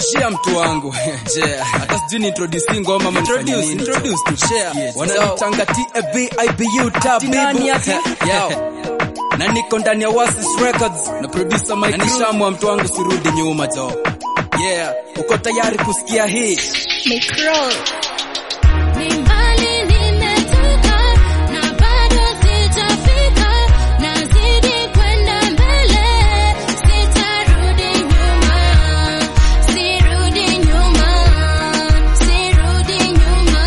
share mtu wangu share hata sijui ni introduce ngoma ama nifanye Introduce, nini. introduce tu. share Yes. wananitanga TAB IBU tabibu nani ati? Yao. na niko ndani ya Oasis Records na producer Mike Nishamwa mtu wangu sirudi nyuma jo yeah uko tayari kusikia hii Ni mbali nimetoka na bado sijafika, nazidi kwenda mbele, sitarudi nyuma, sirudi nyuma, sirudi nyuma,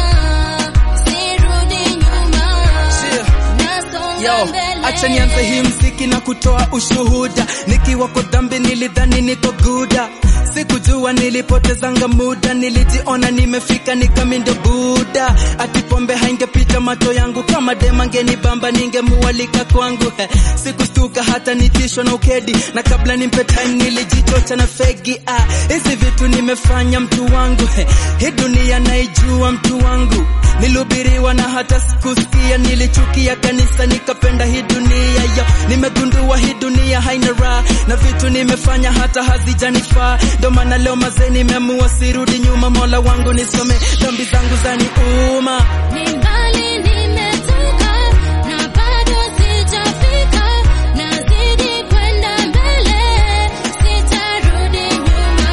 sirudi nyuma, nasonga Yo, mbele. acha nianze hii mziki na kutoa ushuhuda. Nikiwa kwa dhambi nilidhani niko guda, sikujua nilipotezanga muda, nilijiona nimefika nikamindo buda. Ati pombe haingepita macho yangu, kama dema ngenibamba ningemualika kwangu. He, sikustuka hata nitishwa na ukedi, na kabla nimpe time nilijichocha na fegi. Ah, hizi vitu nimefanya mtu wangu, he, hii dunia naijua mtu wangu nilihubiriwa na hata sikusikia, nilichukia kanisa nikapenda hii dunia yo. Nimegundua hii dunia haina raha na vitu nimefanya hata hazijanifaa, ndo maana leo mazee nimeamua sirudi nyuma. Mola wangu nisome dhambi zangu zaniuma. Ni mbali nimetoka na bado sijafika, nazidi kwenda mbele, sitarudi nyuma,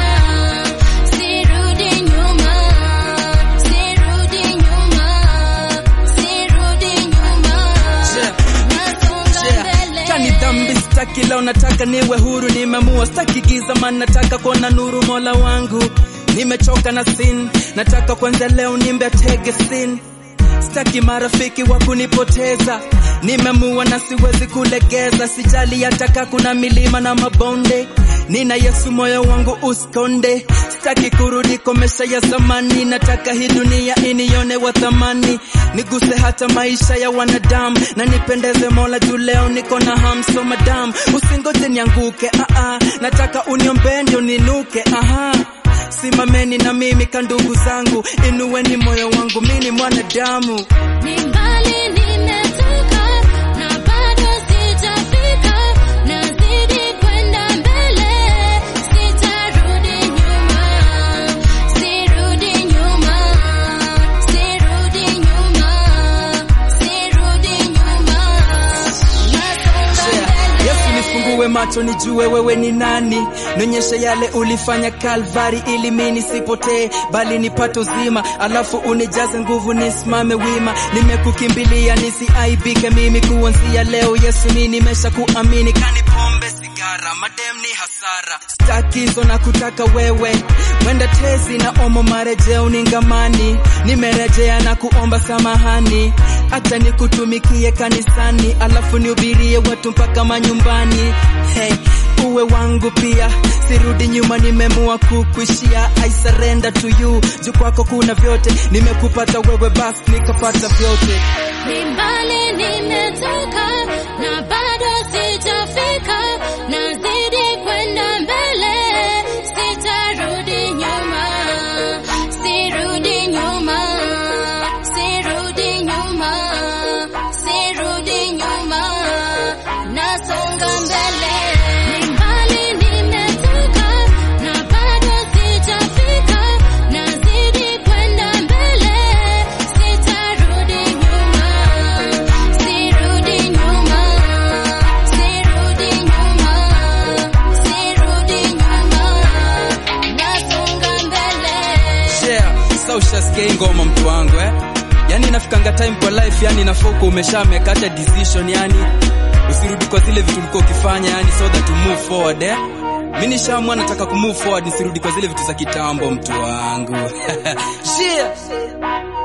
sirudi nyuma, sirudi nyuma, sirudi nyuma, nasonga mbele. Kani dhambi sitaki, leo nataka niwe huru, nimeamua sitaki giza, maana nataka kuona nuru. Mola wangu nimechoka na sin, nataka kwanza leo nimbe tege sin Sitaki marafiki wa kunipoteza, nimeamua na siwezi kulegeza. Sijali hataka kuna milima na mabonde, nina Yesu moyo wangu usikonde. Sitaki kurudi kwa maisha ya zamani, nataka hii dunia inione wa thamani, niguse hata maisha ya wanadamu na nipendeze Mola juu leo niko na hamso madam, usingoje nianguke, ah ah, nataka uniombee ndio ninuke, aha Simameni na mimi ka ndugu zangu, inueni moyo wangu, mimi ni mwanadamu. Ni mbali nimetoka na bado sijafika, nazidi kwenda mbele, sitarudi nyuma, sirudi nyuma, sirudi nyuma, sirudi nyuma, nasonga mbele. Yesu nifungue macho nijue wewe ni nani, nionyeshe yale ulifanya Kalvari ili mimi nisipotee bali nipate uzima, alafu unijaze nguvu nisimame wima. Nimekukimbilia nisiaibike mimi kuanzia leo, Yesu mimi nimesha kuamini, kani pombe sigara madem ni hasara, staki hizo na kutaka wewe mwenda tezi na omo marejeo ningamani, nimerejea na kuomba samahani, acha nikutumikie kanisani, alafu nihubirie watu mpaka manyumbani. Hey, uwe wangu pia, sirudi nyuma, nimemua kukuishia. I surrender to you, juu kwako kuna vyote, nimekupata wewe, basi nikapata vyote. Ni mbali nimetoka na bado sijafika, nazidi kwenda mbele, sitarudi nyuma, sirudi nyuma, sirudi nyuma, sirudi nyuma, nasonga mbele. Ni mbali nimetoka na bado sijafika, nazidi kwenda mbele, sitarudi nyuma, sirudi nyuma, sirudi nyuma, sirudi nyuma, nasonga mbele. Yeah, sasa ushasikia hii ngoma mtu wangu eh? Yani inafikanga time kwa life, yani nafoko umeshameka hata decision, yani usirudi kwa zile vitu ulikuwa ukifanya, yani so that to move forward eh? Mimi nishaamua nataka ku move forward, nisirudi kwa zile vitu za kitambo mtu wangu. yeah.